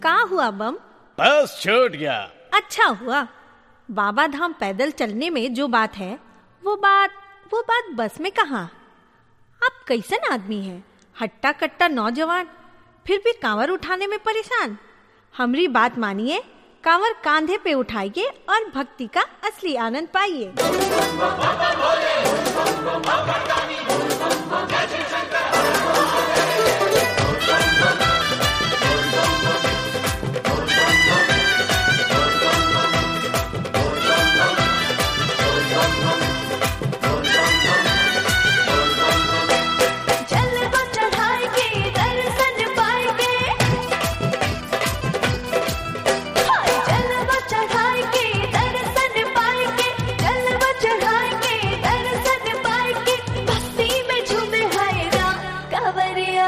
का हुआ बम बस छूट गया अच्छा हुआ बाबा धाम पैदल चलने में जो बात है वो बात वो बात बस में कहाँ आप कैसन आदमी हैं हट्टा कट्टा नौजवान फिर भी कांवर उठाने में परेशान हमरी बात मानिए कांवर कांधे पे उठाइए और भक्ति का असली आनंद पाइए जलवा चढ़ाई के दर्शन पाएंगे हाय जलवा चढ़ाई के दर्शन पाएंगे जलवा चढ़ाई के दर्शन पाएंगे भक्ति में झूमे हाय राम कांवरिया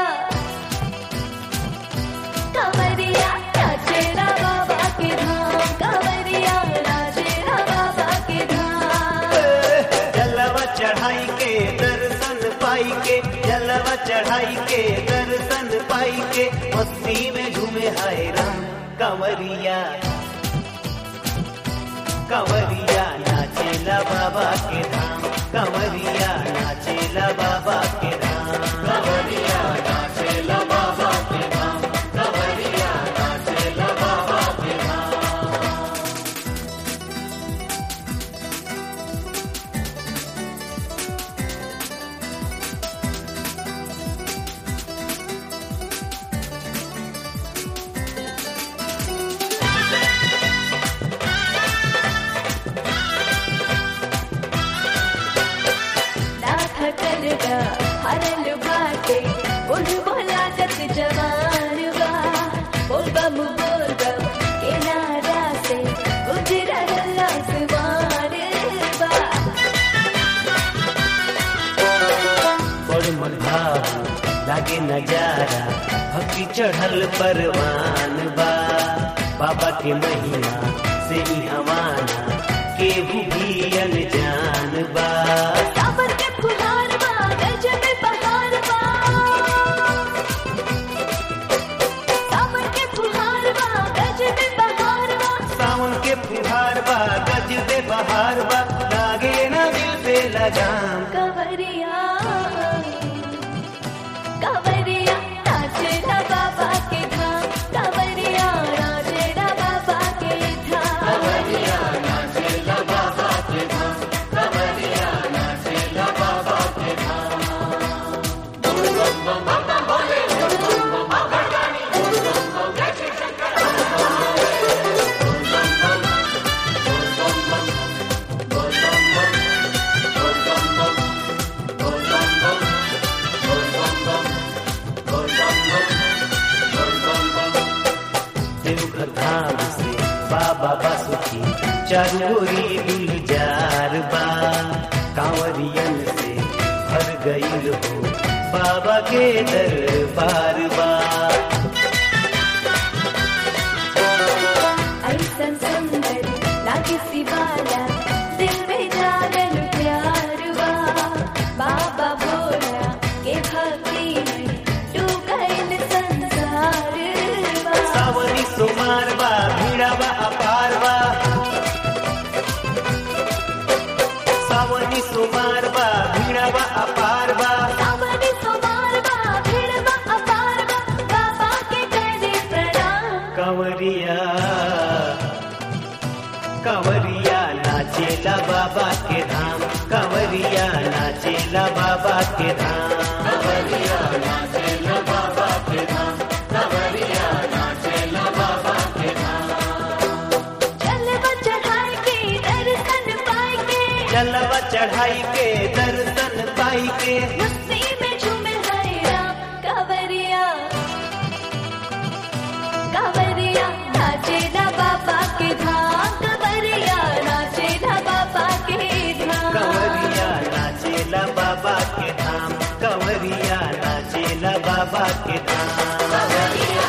कांवरिया नाचेरा बाबा के धाम कांवरिया नाचेरा बाबा के धाम जलवा चढ़ाई के दर्शन पाई के जलवा चढ़ाई के दर्शन पाई के मस्ती में झूमे हाय राम कंवरिया कंवरिया नाचेला बाबा के धाम कंवरिया नाचेला बाबा के धाम कंवरिया नाचेला बाबा के धाम कंवरिया नाचेला बाबा के धाम नाथ करगा हरल बाटे बोल बोला जत जवान बा बोल बम बोल बम के नारा से गुजरल आसमान बा बड़ मनभाव लागे नजारा भक्ति चढ़ल परवान बा बाबा के महिमा से ही हवाना केहू भी अनजान बा सावन के फुहार बा गजब बहार बा सावन के फुहार बा गजब बहार बा सावन के फुहार बा गजबे बहार बा लागे ना दिल पे लगाम कंवरिया कंवरिया नाचेरा बाबा के धाम कंवरिया नाचेरा बाबा के धाम कंवरिया नाचेला बाबा के धाम कंवरिया नाचेला बाबा के धाम देवघर धाम से बाबा बासुकी चरोरी गुलजार बा कांवरियन से भर गईल हो बाबा के दरबार बा ऐसन सुंदर लागे सिवाला दिल में जागल प्यार बा बाबा भोला के भक्ति में डूबल संसार बा सावरी सुमार बा भीड़ा बा अपार बा सावरी सुमार बा भीड़ा बा अपार बा सावरी सुमार बा भीड़ बा अपार बा बाबा के करे प्रणाम कंवरिया कंवरिया नाचेला बाबा के धाम कंवरिया नाचेला बाबा के धाम कंवरिया नाचेला बाबा के धाम कंवरिया नाचेला बाबा के धाम जलवा चढ़ाई के दर्शन पाएंगे जलवा चढ़ाई के दर्शन पाई के मस्ती में झूमे हरे राम कांवरिया कांवरिया नाचेला बाबा के धाम कांवरिया नाचेला बाबा के धाम कंवरिया नाचेला बाबा के धाम कंवरिया नाचेला बाबा के धाम कांवरिया